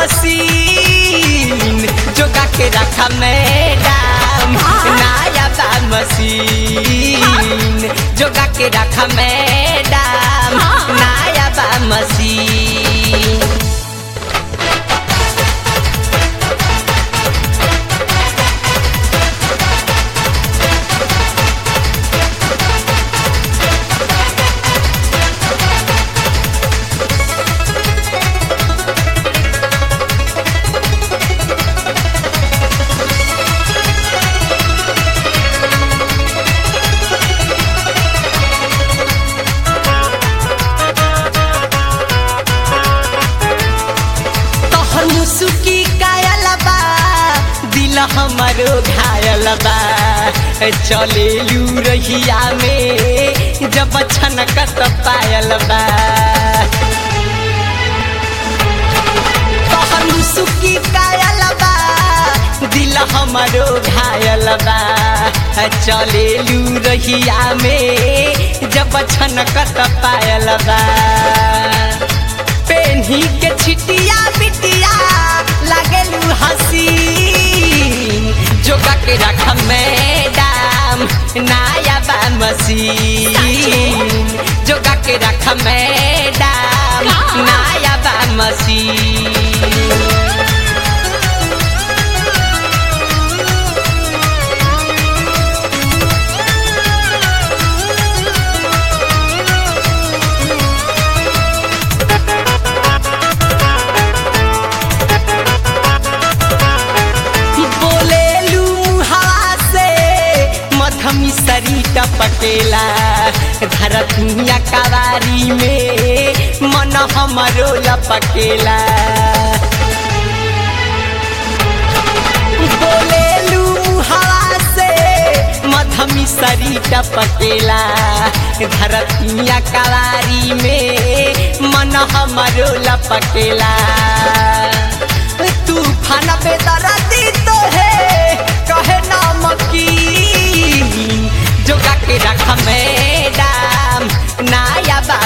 machine जोगा के रखा मैडम नया बा मशीन जोगा के रखा मैडम नया बा मशीन तोहर मुसुकी कायल बा दिल हमारो घायल बा चलेलू रहिया में जब छनकत पायल बा तोहर मुसुकी कायल बा दिल हमारो घायल बा चलेलू रहिया में जब छनकत पायल बा पेन्ही के छिटिया बिटिया लागेलू हसीन जोगा के रख मैडम नया बा मशीन जोगा के रख मैडम नया बा मशीन बोलेलू हवा से मधमी सरी टपकेला धरतिया कवारी में मन हमरो लपकेला बोलेलू हवा से मधमी सरी टपकेला धरतिया कवारी में मन हमरो लपकेला तूफान पे दरदी तो है कहे नमकीन जोगा के रख मैडम नया बा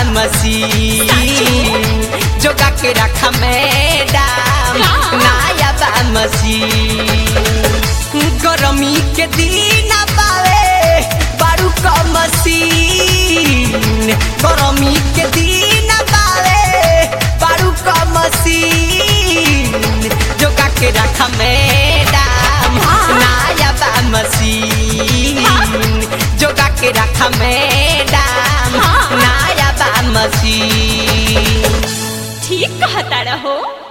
मशीन जोगा के रख मैडम नया बा मशीन गरमी के दिन पावे बारू का मशीन गरमी के दिन पावे बारू का मशीन जोगा के रख मैडम नया बा मशीन जोगा के रख मैडम नया बा मशीन ठीक कहता रहो